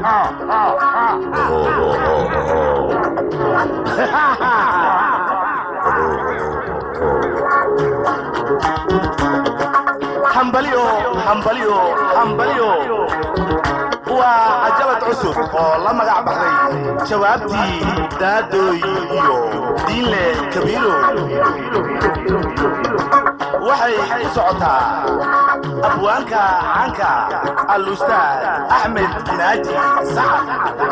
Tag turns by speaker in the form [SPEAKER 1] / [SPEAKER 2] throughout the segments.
[SPEAKER 1] hambalyo hambalyo hambalyo waa cajalad cusub oo la magac baxday jawaabtii daadooy iyo diinle kabiiro waxay ku socotaa abwaanka caanka al-ustaad axmed naaji sacad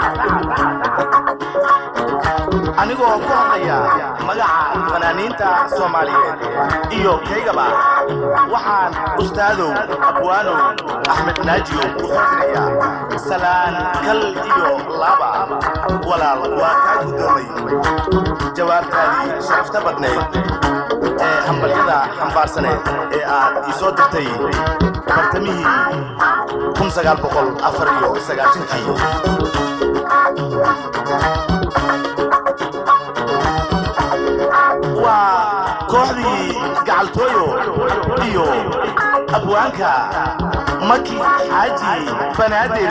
[SPEAKER 1] anigoo ku hadlaya magaca fanaaniinta soomaaliyeed iyo kaygaba waxaan ustaadow abwaanow axmed naajiyo ku fasirayaa salaan kal iyo laba walaal waa kaa guddoomay jawaabtaadii sharafta badnayd ee hambalyada xambaarsaneed ee aad ii soo dirtay bartamihii kii waa kooxdii gacaltooyo iyo abwaanka maki xaaji banaadir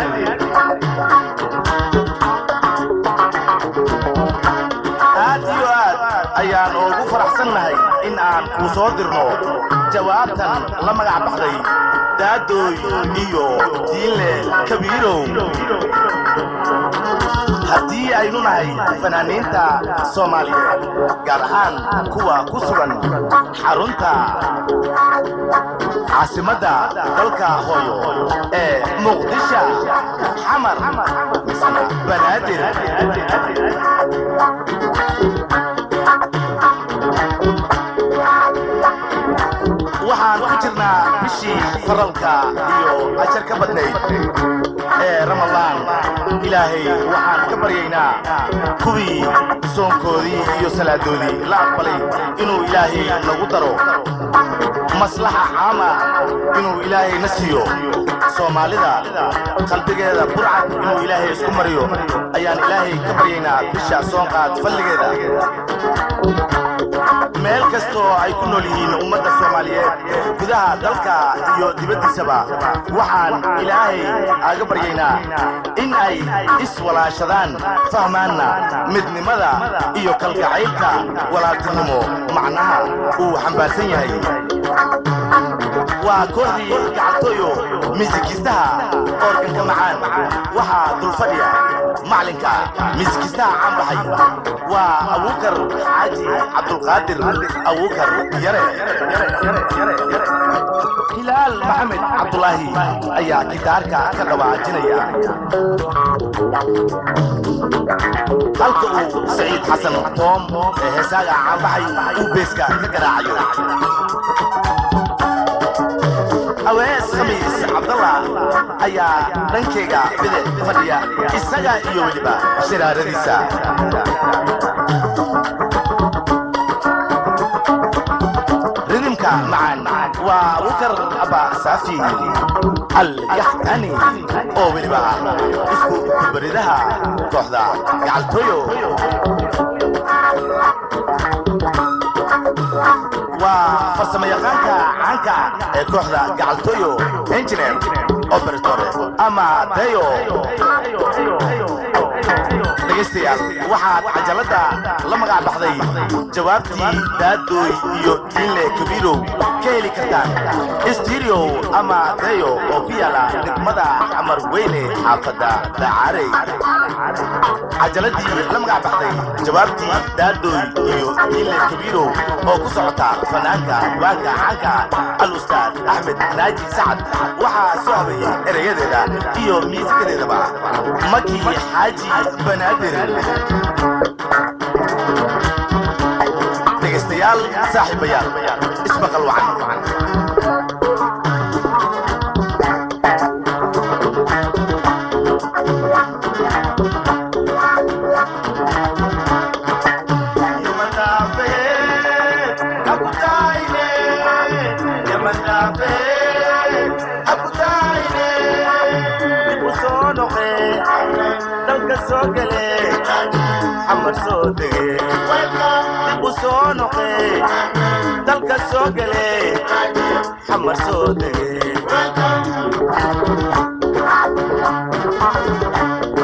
[SPEAKER 1] aad iyo aad ayaan ugu faraxsannahay in aan kuu soo dirno jawaabtan la magac baxday daadooy iyo diinle kabiirow haddii aynu nahay fanaaniinta soomaaliyeed gaar ahaan kuwa ku sugan xarunta caasimadda dalka hooyo ee muqdisha xamar misna banaadir waxaan ku jirnaa bishii faralka iyo ajar ka badnayd ee ramadaan ilaahay waxaan ka baryaynaa kuwii soonkoodii iyo salaadoodii la aqbalay inuu ilaahay nagu daro maslaxa caama inuu ilaahay na siiyo soomaalida qalbigeeda burcad inuu ilaahay isku mariyo ayaan ilaahay ka baryaynaa bisha soonqaad falligeeda meel kastoo ay ku nool yihiin ummadda soomaaliyeed gudaha dalka iyo dibaddiisaba waxaan ilaahay aaga baryaynaa in ay iswalaashadaan fahmaanna midnimada iyo kalgacaylka walaaltinimo macnaha uu xambaarsan yahay waa kooxdii gacaltooyo miisikiistaha oorganka macaan waxaa dulfadhiya maclinka miisikiistaha caan baxay waa abuukar xaaji cabdulqaadir abuukar yare hilaal maxamed cabdulaahi ayaa gitaarka ka dhawaajinaya halka uu saciid xasan toom ee heesaaga caanbaxay uu beeska ka garaacayo awees khamiis cabdalla ayaa dhankayga bidix fadhiya isaga iyo weliba shiraaradiisa ridimka macaan waa abukar abba saafi alyaxtani oo weliba isku baridaha kooxda gacaltooyo waa farsamayaqaanka caanka ee kooxda gacaltooyo engineer operator ama dayo dhegaystayaal waxaad cajaladda la magac baxday jawaabtii daadooy iyo diinle kabiirow ka heli kartaan stereo ama dayo oo ku yaala degmada xamar weyne xaafadda dacaarey cajaladii la magac baxday jawaabtii daadooy iyo diinle kabiirow oo ku socota fanaanka waanka caanka al-ustaad axmed naaji sacad waxaa soo habeeyey erayadeeda iyo miisikadeedaba maki xaaji banaadir dhegaystayaal saaxiibayaal ismaqal wacan dalka soo gale xamar soo dege dib u soo noqe dalka soo gale xamar soo dege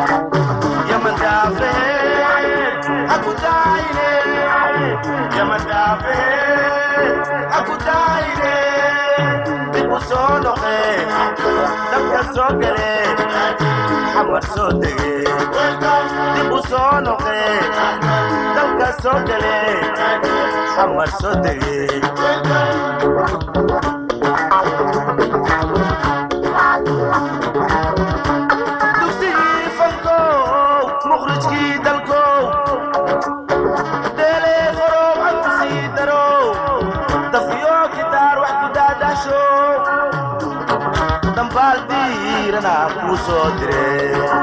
[SPEAKER 1] dalka soo gale xamar soo dege dib u soo noqe dalka soo gale xamar soo dege dugsigii fankow mukhrijkii dalkow deelee qorow canku sii darow dafiyo kitaar wax ku daadaasho dambaal diirana kuu soo dire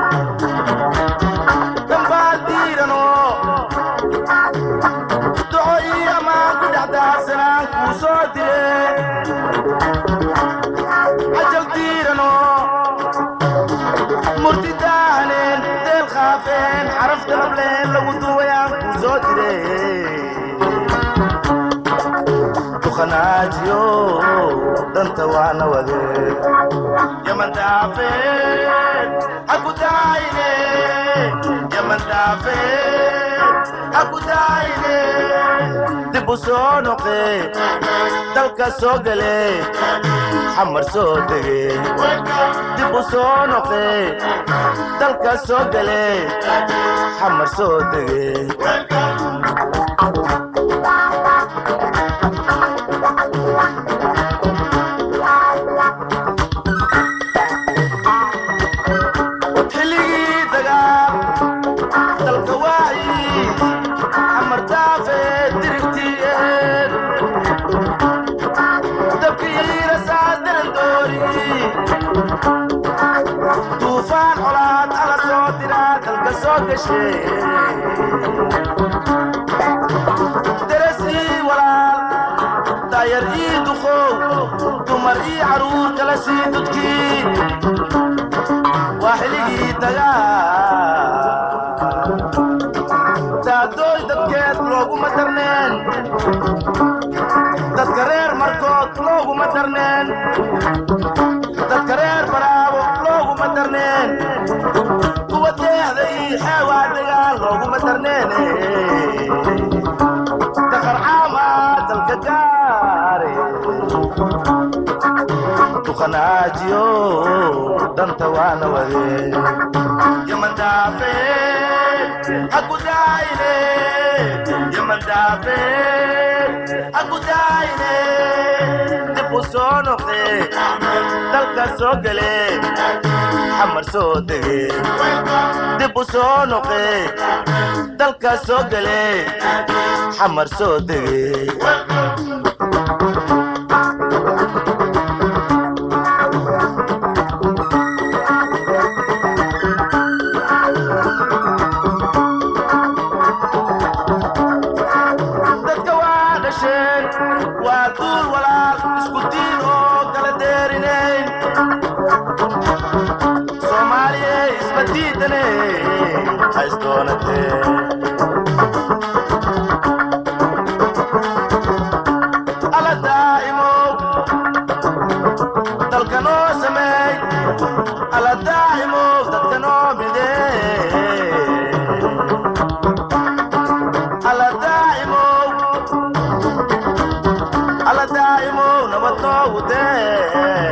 [SPEAKER 1] dambaal diirano duco iyo ammaan ku dhex daadsanaan kuu soo dire cajal diirano murti daahaneen deel khaafeen xaraf dalableen lagu duwayaan kuu soo dire duqanaajiyo danta waana wade yaman daafeen haku daayine yaman daafeen haku daayine dib u soo noqe dalka soo gale xamar soo dege dib u soo noqe dalka soo gale xamar soo dege xilligii dagaal dalka waayi xamar daafe dirigtiyeed dabkiina saadaran doori duufaan colaad ala soo diraa dalka soo gashe deresii walaal daayar ii duqow dumar ii caruur kala sii dudkii waa xiligii dagaal daadooy dadkeed looguma darneen dadka reer markood looguma darneen dadka reer baraabo looguma darneen kuwa deexda ii xeewaa dagaal looguma darneene daqarcaama dalka gaare duqanaajiyo danta waana wade yaman daafeen haku daayine yaman daafeen haku daayine dib u soo noqde dalka soo gale xamar soo dege dib u soo noqe dalka soo gale xamar soo dege dadka waa dhasheen waa duul walaal isku diin oo kala deerinayn soomaaliye isma diidane haysdoonatee ala daa'imow dalka noo sameey ala daa'imow dadka noo midee ala daa'imow ala daa'imow nabad noogu dee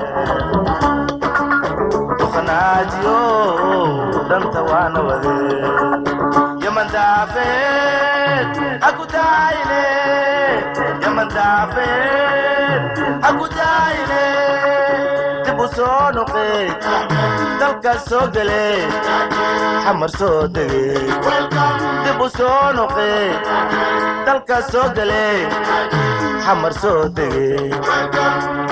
[SPEAKER 1] duqanaajiyo danta waana wade yaman daafeen haku daayine yaman daafeen haku daayine dib u soo noqe dalka soo gale xamar soo dege dib u soo noqe dalka soo gale xamar soo dege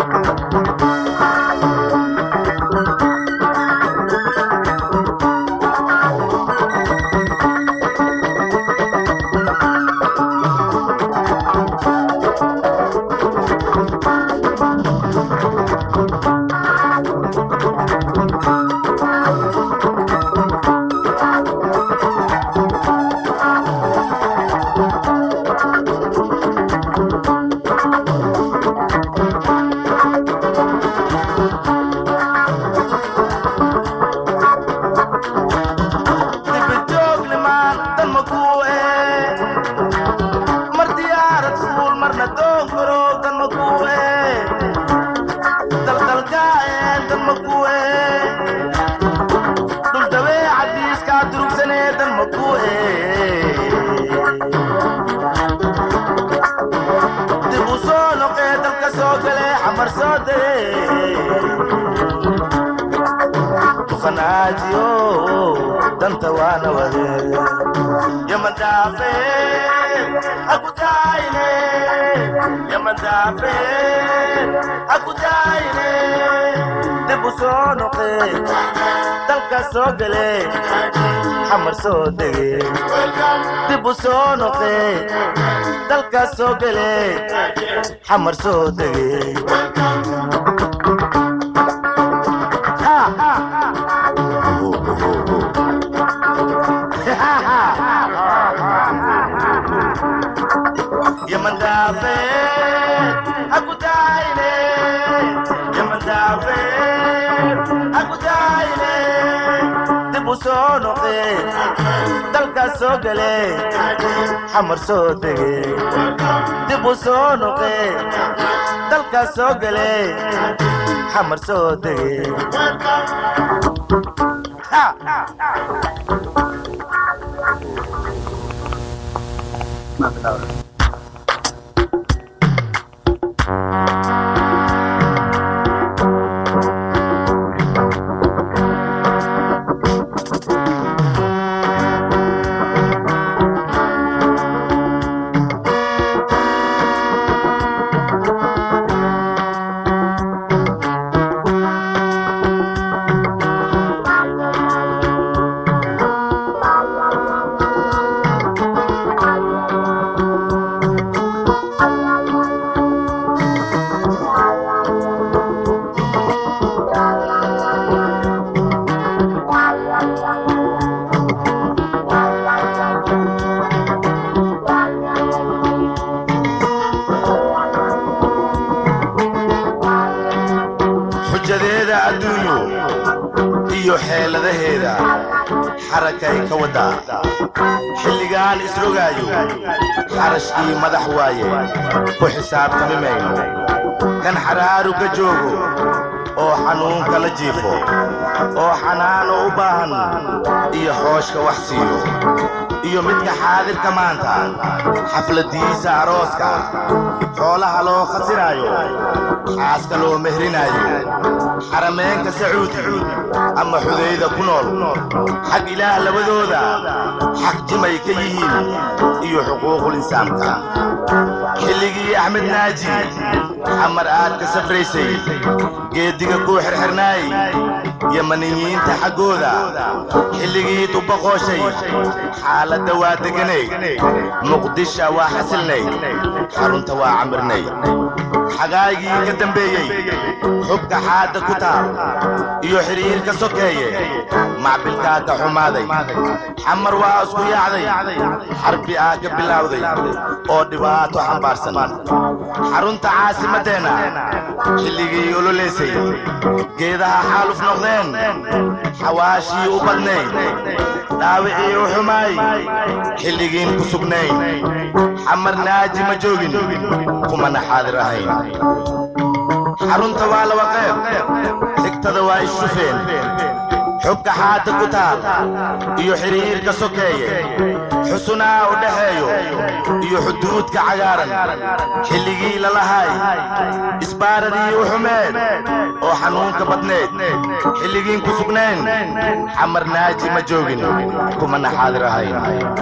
[SPEAKER 1] naajiyo danta waana wade yamandaafe hakutaayne yamandaafe hakutaayne dib u soo noqe dalka soo gele xamar soo dege dib u soo noqe dalka soo gele xamar soo dege yamandaafe hakutaayne yamandaafe hakutaayne dib u soo noqe dalka soo gele xamar soo dege dib u soo noqe dalka soo gele xamar soo dege xujadeeda adduunyu iyo xeeladaheeda xarakay ka waddaa xilligaan isrogaayo xarashkii madax waaye ku xisaabtami mayno kan xaraaru ka joogo oo xanuunka la jiifo oo xanaano u baahan iyo xooshka wax siiyo iyo midka xaadirka maanta xafladiisa arooska xoolaha loo khasiraayo xaaska loo mehrinaayo xarameenka sacuudi ama xudayda ku nool xag ilaah labadooda xaq jimay ka yihiin iyo xuquuqul insaanka xilligii axmed naaji xamar aad ka safraysay geeddiga kuu xirxirnaay yamaniyiinta xaggooda xilligii dubbaqooshay xaaladda waa deganay muqdisha waa xasilnay xarunta waa camirnay xagaagii ka dambeeyey xubka xaadda ku taal iyo xidhiirka sokeeye macbilkaa ka xumaaday xamar waa isku yaacday xarbi aa ka bilowday oo dhibaato xambaarsan xarunta caasimaddeenna xilligii ololeysay geedaha xaaluf noqdeen xawaashii u badnayd dhaawicii u xumaay xilligiin ku sugnayn xamar naaji ma joogin kumana xaadir ahayn xarunta waa laba qayb xigtada waa ishufeen xubka xaadda ku taal iyo xidhiirka sokeeye xusunaa u dhaxeeyo iyo xuduudka cagaaran xilligii lalahay isbaaradii u xumeed oo xanuunka badneed xilligiin ku sugnayn xamar naaji ma joogin kumana xaadir ahayn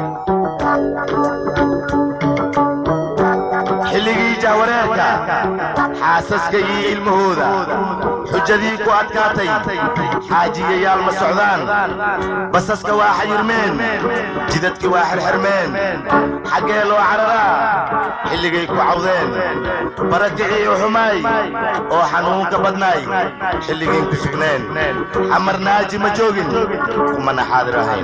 [SPEAKER 1] xilligii jahwareerka xaasaska iyo ilmahooda xujadii ku adkaatay xaajiyayaal ma socdaan basaska waa xayirmeen jidadki waa xirxirmeen xaggee loo cararaa xilligay ku cawdeen barakicii u xumaay oo xanuunka badnaay xilligiin ku sugneen xamar naaji ma joogin kumana xaadir ahayn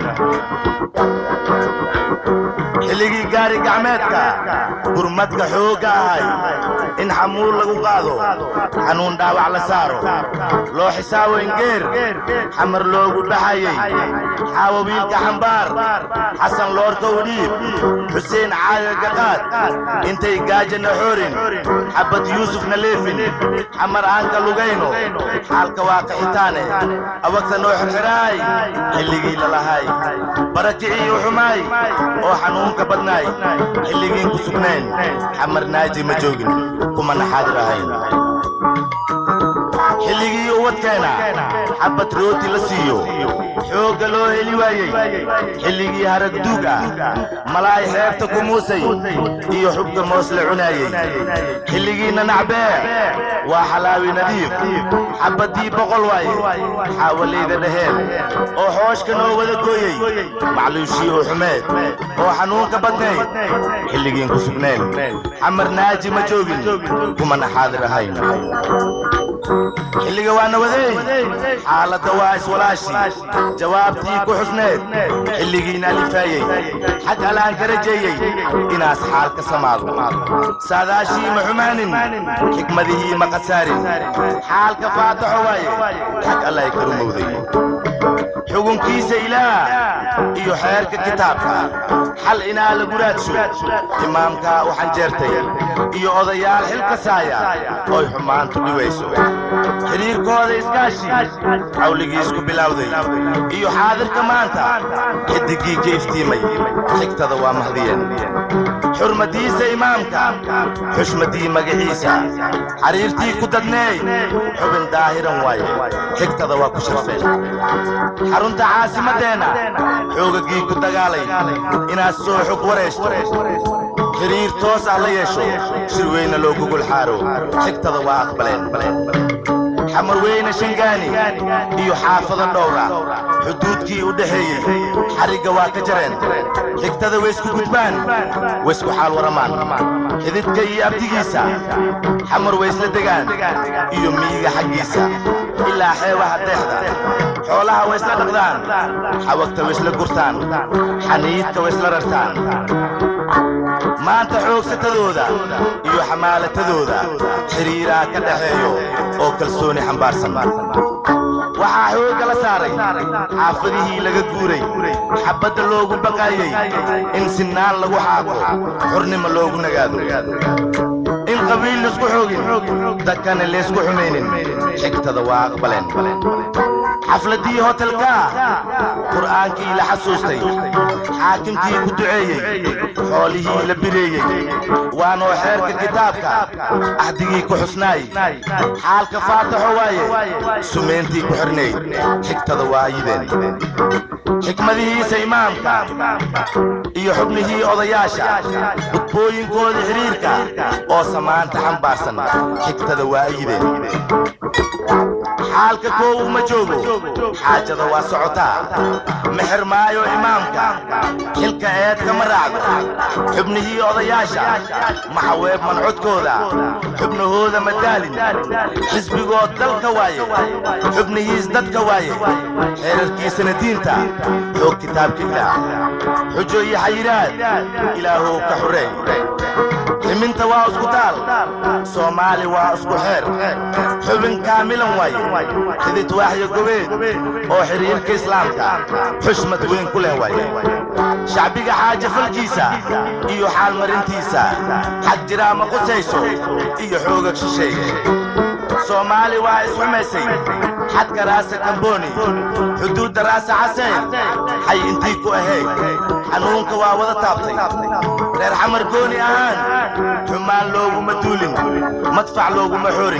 [SPEAKER 1] xilligii gaari gacmeedka gurmadka xoogga ahay in xamuul lagu qaado xanuun dhaawac la saaro loo xisaabo ingeer xamar loogu dhaxayey xaawo wiilka xambaar xasan loorka udhiib xuseen caaga gaqaad intay gaajana xoorin xabad yuusufna leefin xamar aanka lugayno xaalka waa qaxitaane awagta noo xirxiraay xilligii lalahay barakicii u xumaay oo xanuunka badnaay xilligiin ku sugnayn xamar naaji ma joogin kumana xaadir ahayn xilligii uwadkeena xabad rooti la siiyo xoogga loo heli waayey xilligii haragduug ah malaay xeebta ku muusay iyo xubka moos la cunaayey xilligiinna nacbee waa xalaawi nadiif xabaddii boqol waaye xaawalayda dhaheen oo xooshka noo wada gooyey macluushii oo xumeed oo xanuunka badnayd xilligiin ku sugnayn xamar naaji ma joogin kumana xaadir ahayn xilliga waana wadeey xaaladda waa iswalaashi jawaabtii ku xusneed xilligiina alifaayey xag alaan ka rajeeyey inaas xaal ka samaado saadaashii ma xumaanin xikmadihii ma khasaarin xaalka faataxo waaye xag allay ka rumowday xugunkiisa ilaah iyo xeerka kitaabka xal inaa lagu raadsho imaamka waxaan jeertay iyo odayaal xil kasaaya oy xumaantu dhiwayso xidhiirkooda iskaashi cawligiis ku bilowday iyo xaadirka maanta xidiggii ka iftiimay xigtada waa mahdiyeen xurmadiisa imaamka xushmadii magaciisa xariirtii ku dadneey xubin daahiran waaye xigtada waa ku sharfeen xarunta caasimaddeenna xoogagii ku dagaalay inaad soo xog waraysto xiriir toos ah la yeesho shir weyna loo gogol xaaro xigtada waa aqbaleen xamar weyne shangaani iyo xaafado dhowra xuduudkii u dhexeeyey xarigga waa ka jareen xigtada waysku gudbaan waysku xaal waramaan xididka iyo abdigiisa xamar waysla degaan iyo miyiga xaggiisa ilaa xeebaha deexda xoolaha waysla dhaqdaan xawagta waysla gurtaan xaniidka waysla rartaan maanta xoogsatadooda iyo xamaalatadooda xidhiiraa ka dhaxeeyo oo kalsooni xambaarsan waxaa xoogga la saaray xaafadihii laga guuray xabbadda loogu baqaayey in sinnaan lagu xaaqo xornimo loogu nagaado in qabiil laisku xoogin dadkana laysku xumaynin xigtada waa aqbaleen xafladdii hotelkaa qur'aankii la xasuustay xaakimkii ku duceeyey xoolihii la bireeyey waanoo xeerka kitaabka ahdigii ku xusnaay xaalka faataxo waaye sumayntii ku xirnayd xigtada waa ayideen xikmadihiisa imaamka iyo xubnihii odayaasha gudbooyinkooda xidhiirka oo samaanta xambaarsan xigtada waa ayideen xaalka koowu ma joogo xaajada waa socotaa mexer maayo imaamka xilka eedka ma raacdo xubnihii odayaasha maxaweeb mancodkooda xubnahooda ma daalin xisbigood dalka waaye xubnihiis dadka waaye xeerarkiisana diinta xoog kitaabka ilaah xujo iyo xayiraad ilaahow ka xureey ximinta waa isku taal soomaali waa isku xeer xubin kaamilan waaye xidid waaxyo gobeed oo xidhiirka islaamka xushmad weyn ku leh waaye shacbiga xaaja falkiisa iyo xaalmarintiisa xag jiraa ma qusayso iyo xoogag shisheeye soomaali waa isxumaysay xadka raasa kamboni xuduudda raasa xaseen xay intii ku ahayd xanuunka waa wada taabtay reer xamar gooni ahaan xumaan looguma duulin madfac looguma xoorin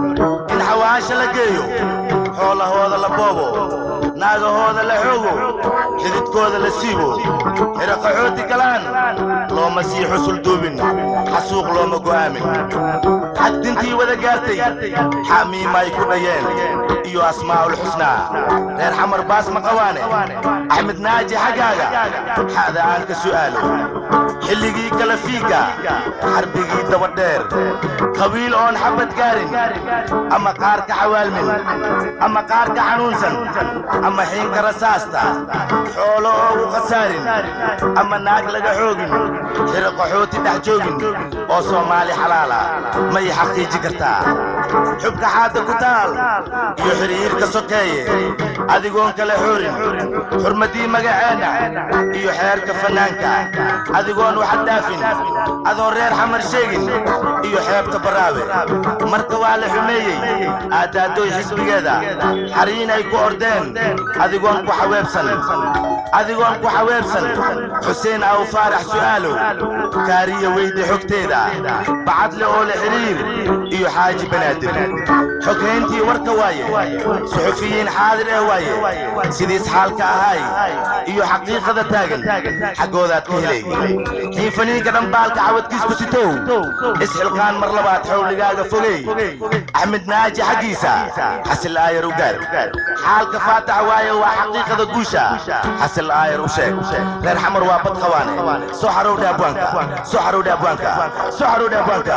[SPEAKER 1] in xawaasha la geeyo xoolahooda la boobo naagahooda la xoogo xididkooda la siibo xiraqaxooti galaan looma sii xusul duubin xasuuq looma go'aamin xagdintii wada gaartay xamiimay ku dhayeen iyo asmaa'ul xusnaa reer xamar baas ma qawaane axmed naaji xaggaaga xa'da aan ka su'aalo xilligii kala fiigga xarbigii dabadheer qabiil oon xabad gaarin ama qaarka xawaalmin ama qaarka xanuunsan ama xiinka rasaasta xoolo oogu khasaarin ama naag laga xoogin xiro qaxooti dhex joogin oo soomaali xalaala may xaqiiji kartaa xubka xaadda ku taal iyo xidhiirka sokeeye adigoon kala xoorin xurmaddii magaceenna iyo xeerka fannaanka adigoon waxad dhaafin adoon reer xamar sheegin iyo xeebta baraawe marka waa la xumeeyey aaddaadooy xisbigeeda xariin ay ku ordeen adigoon ku xaweebsan adigoon ku xaweebsan xuseen aw faarax su'aalow kaariya weydi xogteeda bacadle oo la xidhiir iyo xaaji banaadir banaadir xogeyntii warka waaye suxufiyiin xaadir eh waaye sidiis xaalka ahay iyo xaqiiqada taagan xaggoodaad ka helay xiifaniinka dhambaalka cawadkiisku sitow isxilqaan mar labaad xowligaaga fogey axmed naaji xaggiisa xasil aayar u gaar xaalka faatax waaye waa xaqiiqada guusha xasil aayar u sheeg reer xamar waa bad qawaane soo xarowdhe abwaanka soo xarowdhe abwaanka soo xarowdhe abwaanka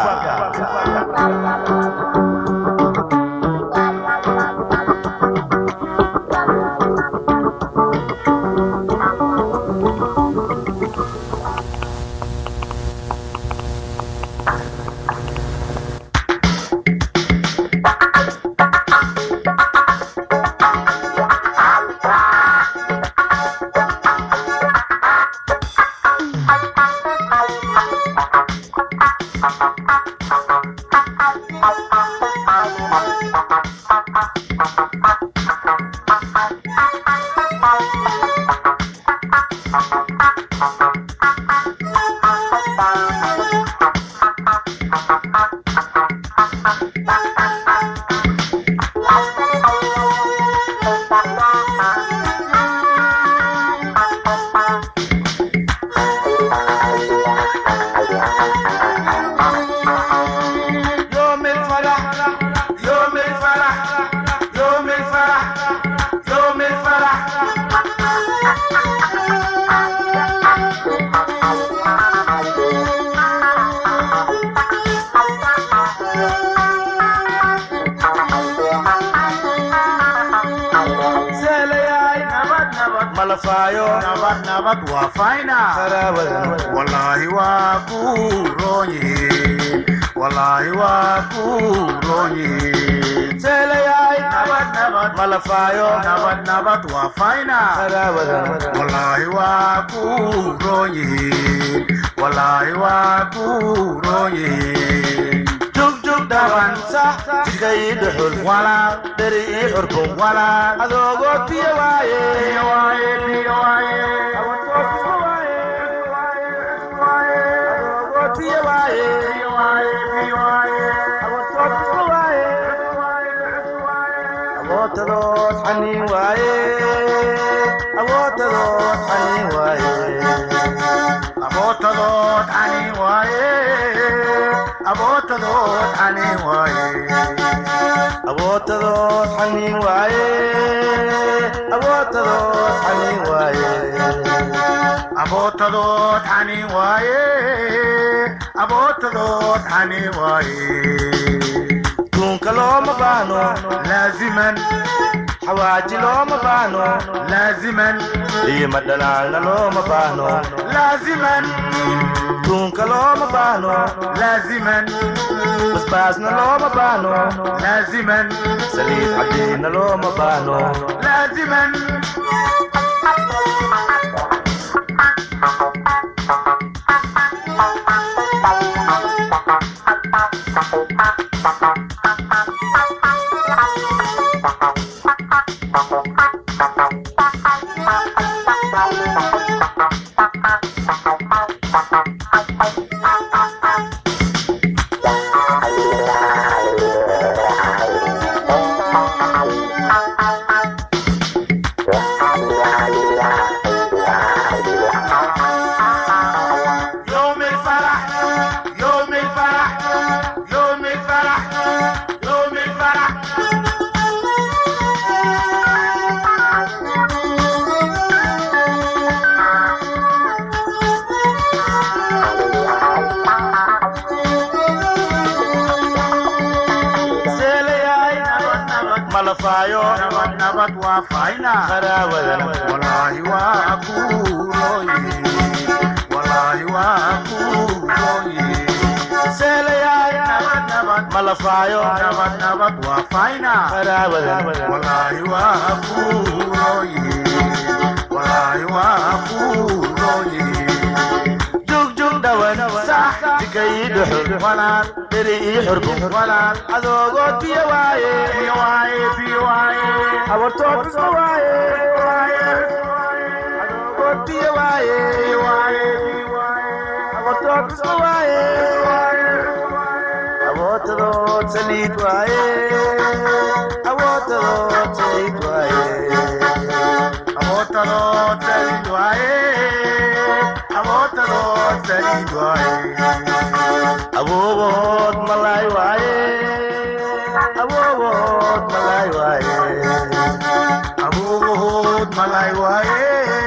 [SPEAKER 1] يوم الفرح يوم الفرح يوم الفرح يوم الفرح سالياي نبض نبض ملفايو
[SPEAKER 2] nabad nabad waa fayna
[SPEAKER 1] خراوة
[SPEAKER 2] wallaahi waa ku roon yihiin wallaahi waa ku roon yihiin
[SPEAKER 1] سالياي
[SPEAKER 2] nabad nabad
[SPEAKER 1] ملفايو
[SPEAKER 2] nabad nabad waa fayna
[SPEAKER 1] خراوة
[SPEAKER 2] wallaahi waa ku roon yihiin wallaahi waa ku roon yihiin
[SPEAKER 1] جوج جوج دابان صح جيد حل
[SPEAKER 2] walaal
[SPEAKER 1] دري حركم
[SPEAKER 2] walaal
[SPEAKER 1] adoogo tiya waaye
[SPEAKER 2] biyo waaye biyo waaye
[SPEAKER 1] adoogo tiya waaye
[SPEAKER 2] biyo waaye biyo waaye
[SPEAKER 1] awootadood xaniin waaye awootadood xaniin waaye
[SPEAKER 2] abootadood xaniin waaye abootadood xaniin waaye
[SPEAKER 1] awootadood xaniin waaye awootadood xaniin waaye
[SPEAKER 2] abootadood xaniin waaye abootadood xaniin waaye
[SPEAKER 1] duunka looma baahno
[SPEAKER 2] laaziman
[SPEAKER 1] xawaaji looma baahno
[SPEAKER 2] laaziman
[SPEAKER 1] liima dhalaalna looma baahno
[SPEAKER 2] laaziman
[SPEAKER 1] duunka looma baahno
[SPEAKER 2] laaziman
[SPEAKER 1] basbaasna looma baahno
[SPEAKER 2] laaziman
[SPEAKER 1] saliid cadiina looma baahno
[SPEAKER 2] laaziman يوم الفرح يوم الفرح يوم الفرح يوم الفرح
[SPEAKER 1] seelayaay malafaayo
[SPEAKER 2] nabad nabad waa fayna
[SPEAKER 1] qaraawadana
[SPEAKER 2] wallaahi waa ku rooyi wallaahi waa ku rooyi
[SPEAKER 1] seelayaay
[SPEAKER 2] nabad nabad
[SPEAKER 1] malafaayo
[SPEAKER 2] nabad nabad waa fayna
[SPEAKER 1] qaraawadana
[SPEAKER 2] wallaahi waa ku rooyi wallaahi waa ku rooyi
[SPEAKER 1] jugjug dhawan sax jikay dhuxul
[SPEAKER 2] walaal
[SPEAKER 1] dheri ii xurbun
[SPEAKER 2] walaal
[SPEAKER 1] adoogoo tiya waaye
[SPEAKER 2] biyo waaye biyo waaye
[SPEAKER 1] habartood isma waaye adoogoo tiya waaye
[SPEAKER 2] biyo waaye biyo waaye
[SPEAKER 1] habartood isma waaye abootadoo saliid waaye awoodadood saliid waaye
[SPEAKER 2] Abotadood saliid waaye Abotadood saliid waaye
[SPEAKER 1] awoogood malaay waaye awoogood malaay waaye
[SPEAKER 2] Abubuhud malay waaye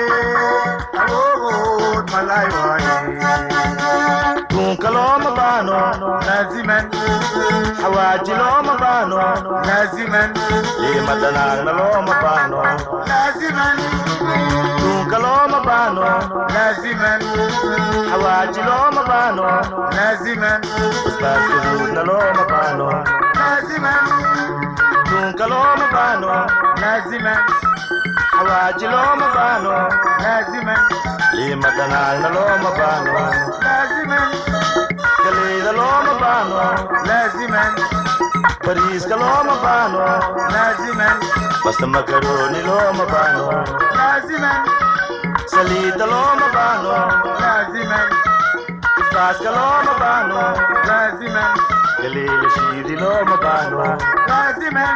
[SPEAKER 2] Abubuhud malay waaye
[SPEAKER 1] duunka looma baano
[SPEAKER 2] Laaziman
[SPEAKER 1] xawaaji looma baano
[SPEAKER 2] laaziman
[SPEAKER 1] liima dhanaagna looma baano
[SPEAKER 2] laaziman
[SPEAKER 1] duunka looma baano
[SPEAKER 2] laaziman
[SPEAKER 1] xawaaji looma baano
[SPEAKER 2] laaziman
[SPEAKER 1] basbaas gaduudna looma baano
[SPEAKER 2] laaziman
[SPEAKER 1] duunka looma baano
[SPEAKER 2] laaziman
[SPEAKER 1] xawaaji looma baano
[SPEAKER 2] laaziman
[SPEAKER 1] liima dhanaagna looma baano
[SPEAKER 2] laaziman
[SPEAKER 1] galeyda looma baano
[SPEAKER 2] laaziman
[SPEAKER 1] bariiska looma baano
[SPEAKER 2] laaziman
[SPEAKER 1] basta makarooni looma baano
[SPEAKER 2] laaziman
[SPEAKER 1] saliidda looma baano
[SPEAKER 2] laaziman
[SPEAKER 1] basbaaska looma baano
[SPEAKER 2] laaziman
[SPEAKER 1] galeyda shiidi looma baano
[SPEAKER 2] laaziman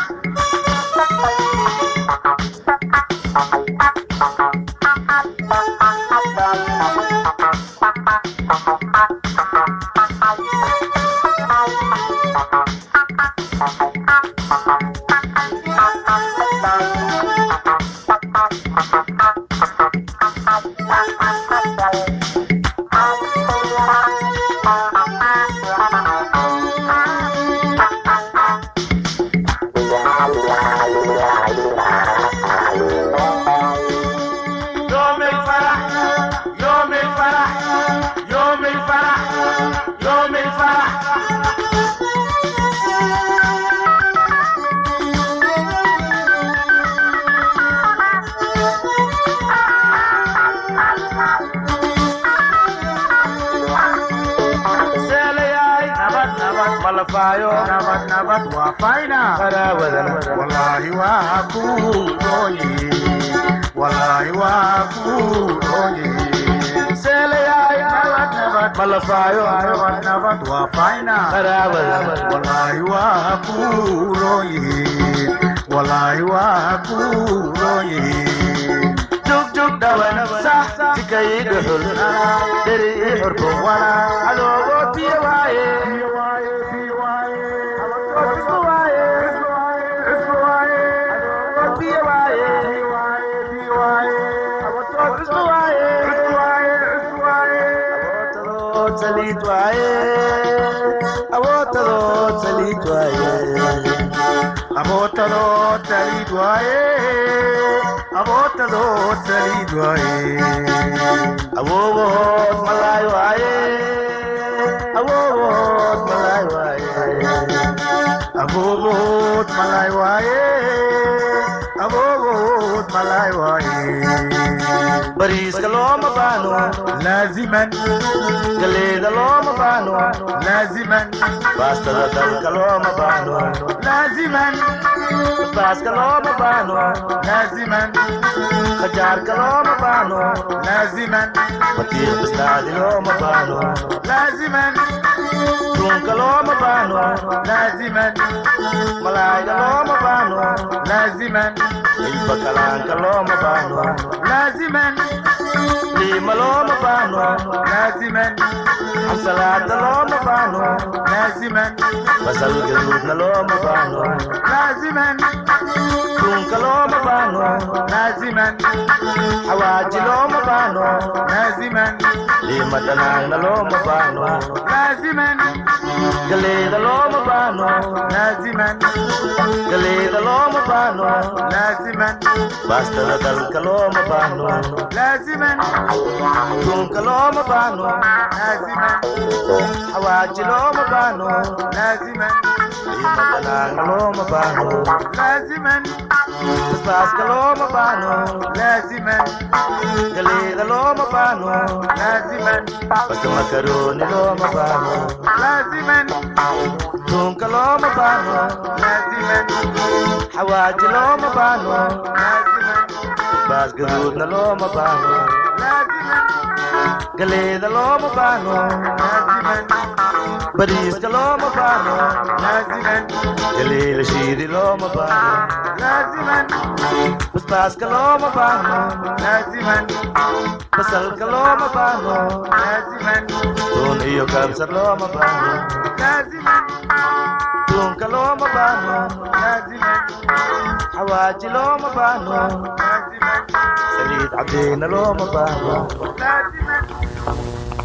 [SPEAKER 1] يوم الفرح يوم الفرح يوم الفرح يوم الفرح سيلياي
[SPEAKER 2] nabad nabad
[SPEAKER 1] ملفايو
[SPEAKER 2] nabad nabad waa fayna
[SPEAKER 1] قراودن
[SPEAKER 2] wallaahi waa ku rooye wallaahi waa ku rooye
[SPEAKER 1] سيلياي
[SPEAKER 2] nabad nabad
[SPEAKER 1] ملفايو
[SPEAKER 2] nabad nabad waa fayna
[SPEAKER 1] قراودن
[SPEAKER 2] wallaahi waa ku rooye wallaahi waa ku rooye
[SPEAKER 1] جوج جوج دوان صح تكاي دحل دري حرب ولا على وطي واي saliid waaye awoodadood saliid waaye
[SPEAKER 2] abootadood saliid waaye abootadood saliid waaye
[SPEAKER 1] awoogood malaay waaye awoogood malaay waaye
[SPEAKER 2] aboobood malay waaye aboobood malay waaye
[SPEAKER 1] bariiska looma baano
[SPEAKER 2] laaziman
[SPEAKER 1] galeeda looma baano
[SPEAKER 2] laaziman
[SPEAKER 1] baastada dalka looma baano
[SPEAKER 2] laaziman
[SPEAKER 1] baaska looma baano
[SPEAKER 2] laaziman
[SPEAKER 1] khajaarka looma baano
[SPEAKER 2] laaziman
[SPEAKER 1] batiiq bistaadi looma baano
[SPEAKER 2] laaziman
[SPEAKER 1] duunka looma baano
[SPEAKER 2] laaziman
[SPEAKER 1] malaayga looma baano
[SPEAKER 2] laaziman
[SPEAKER 1] hilba kalaanka looma baano
[SPEAKER 2] laaziman
[SPEAKER 1] liima looma baano
[SPEAKER 2] laaziman
[SPEAKER 1] xamsalaada looma baano
[SPEAKER 2] laaziman
[SPEAKER 1] basal gaduudna looma baano
[SPEAKER 2] laaziman
[SPEAKER 1] duunka looma baano
[SPEAKER 2] laaziman
[SPEAKER 1] xawaaji looma baano
[SPEAKER 2] laaziman
[SPEAKER 1] liima dhanaagna looma baano
[SPEAKER 2] laaziman
[SPEAKER 1] galeeda looma baano
[SPEAKER 2] laaziman
[SPEAKER 1] galeeda looma baano
[SPEAKER 2] laaziman
[SPEAKER 1] baastada dalka looma baano
[SPEAKER 2] laaziman
[SPEAKER 1] duunka looma baano
[SPEAKER 2] laaziman
[SPEAKER 1] xawaaji looma baano
[SPEAKER 2] laaziman
[SPEAKER 1] liima dhanaagna looma baano
[SPEAKER 2] laaziman
[SPEAKER 1] basbaaska looma baano
[SPEAKER 2] laaziman
[SPEAKER 1] galeeda looma baano
[SPEAKER 2] laaziman
[SPEAKER 1] basta makarooni looma baano
[SPEAKER 2] laaziman
[SPEAKER 1] duunka looma baano
[SPEAKER 2] laaziman
[SPEAKER 1] xawaaji looma baano
[SPEAKER 2] laaziman
[SPEAKER 1] basbaas gaduudna looma baahno galeeda looma baahno bariiska looma baahno galeela shiidi looma baahno basbaaska looma baahno basalka looma baahno tuun iyo kabsar looma baahno tuunka looma baahno xawaaji looma baahno saliid cadeyna looma baahno